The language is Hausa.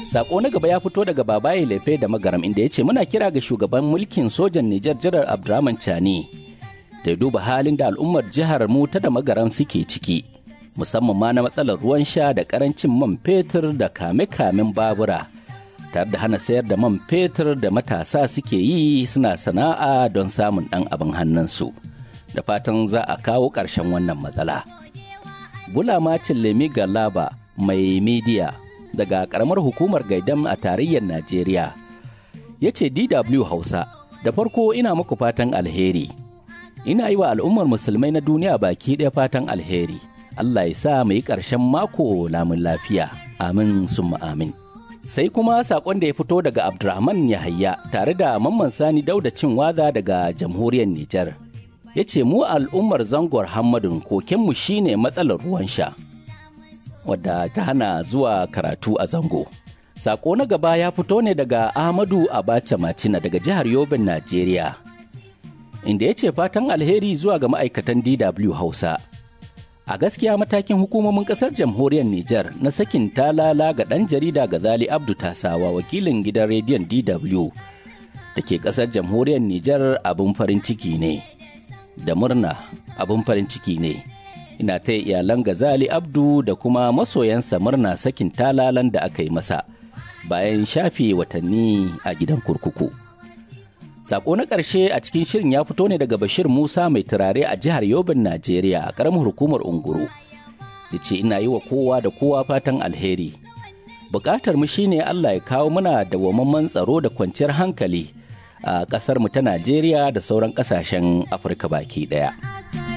Sako na gaba ya fito daga babaye lefe da magaram inda ya ce muna kira ga shugaban mulkin sojan Nijar Janar Abdurrahman Chani da ya duba halin da al'ummar jihar mu ta da magaram suke ciki. Musamman ma na matsalar ruwan sha da karancin man fetur da kame-kamen babura. tare da hana sayar da man fetur da matasa suke yi suna sana'a don samun ɗan abin hannunsu da fatan za a kawo ƙarshen wannan matsala. Bulamacin Lemi Galaba mai midiya daga ƙaramar hukumar Gaidam a tarayyar Najeriya ya ce DW Hausa da farko ina muku fatan alheri. Ina yi wa al'ummar musulmai na duniya baki ɗaya fatan alheri. Allah ya sa mu yi ƙarshen mako lamun lafiya. Amin summa amin. sai kuma sakon da ya fito daga abdulrahman yahaya tare da mamman sani dauda cin waza daga jamhuriyar nijar ya ce mu al'ummar zangor hammadun kokenmu shine matsalar ruwan sha wadda ta hana zuwa karatu a zango sako na gaba ya fito ne daga ahmadu abacha macina daga jihar yobin najeriya inda ya ce fatan alheri zuwa ga ma'aikatan dw hausa a gaskiya matakin hukumomin kasar jamhuriyar Nijar na sakin talala ga ɗan jarida Gazali Abdu Tasawa wakilin gidan rediyon DW da ke kasar jamhuriyar Nijar abin farin ciki ne da murna abin farin ciki ne ina ta iyalan Gazali Abdu da kuma masoyansa murna sakin talalan da aka yi masa bayan shafe watanni a gidan kurkuku. Sako na ƙarshe a cikin shirin ya fito ne daga Bashir Musa mai turare a jihar Yobin, Najeriya a ƙaramar hukumar Unguru. Ya ce ina yi wa kowa da kowa fatan alheri. Bukatar mu shine Allah ya kawo muna dawwammamen tsaro da kwanciyar hankali a ƙasar mu ta Najeriya da sauran ƙasashen Afirka baki ɗaya.